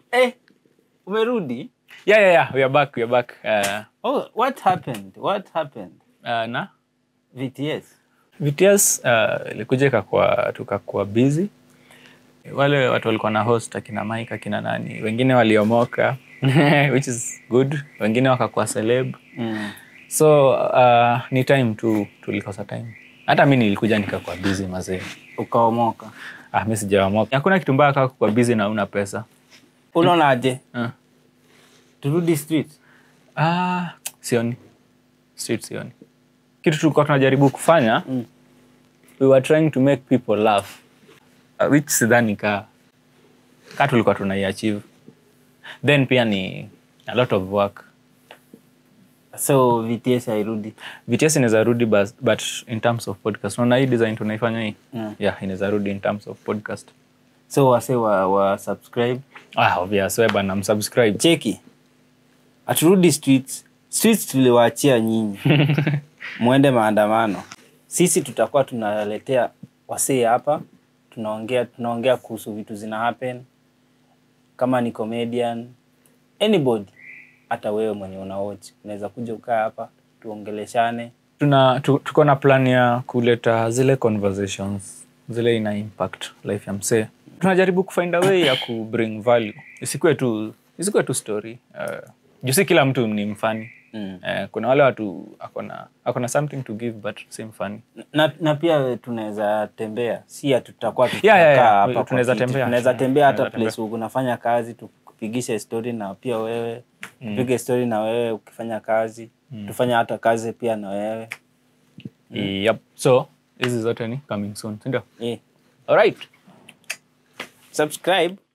Eh, umerudi? yeah, yeah, yeah. We are back. We are back. Uh, Oh, what happened? What happened? uh, na VTS. VTS uh, ilikuja ikakuwa tukakuwa busy. Wale watu walikuwa na host akina Mike akina nani, wengine waliomoka which is good, wengine wakakuwa celeb. Mm. So uh, ni time tu tulikosa time. Hata mi nilikuja nikakuwa busy mazee. Ukaomoka. Ah, mi sijawamoka. Hakuna kitu mbaya kama kuwa busy na una pesa. Unaonaje? Uh. Turudi street. Ah, sioni. Street sioni. Kitu tulikuwa tunajaribu kufanya Mm. we were trying to make people laugh uh, which sidhani ka ka tulikuwa tunaiachieve then pia ni a lot of work So VTS hairudi. VTS inaweza rudi bas- but in terms of podcast unaona hii design tunaifanya hii Mm. yeah inaweza rudi in terms of podcast So wase wa, wa subscribe. ah obvious wewe bana msubscribe Cheki. Aturudi streets. Streets tuliwaachia nyinyi. Mwende maandamano. Sisi tutakuwa tunaletea wasee hapa. Tunaongea tunaongea kuhusu vitu zina happen. Kama ni comedian, anybody hata wewe mwenye una watch unaweza kuja ukaa hapa tuongeleshane. tuna tu, tuko na plan ya kuleta zile conversations zile ina impact life ya msee tunajaribu kufind a way ya ku bring value isikuwe tu isikuwe tu story uh, juu si kila mtu ni mfani Mm. uh, kuna wale watu akona akona something to give but si mfani na, na pia tunaweza tembea si ati tutakuwa Yeah, yeah, tutakaa yeah. hapa kwa Tunaweza kiti. tembea. tunaweza tembea hata Tunaweza tembea. place unafanya kazi tukupigishe story na pia wewe tupige story na wewe ukifanya kazi tufanye hata kazi pia na wewe yep. so hizi zote ni coming soon sindio eh. alright subscribe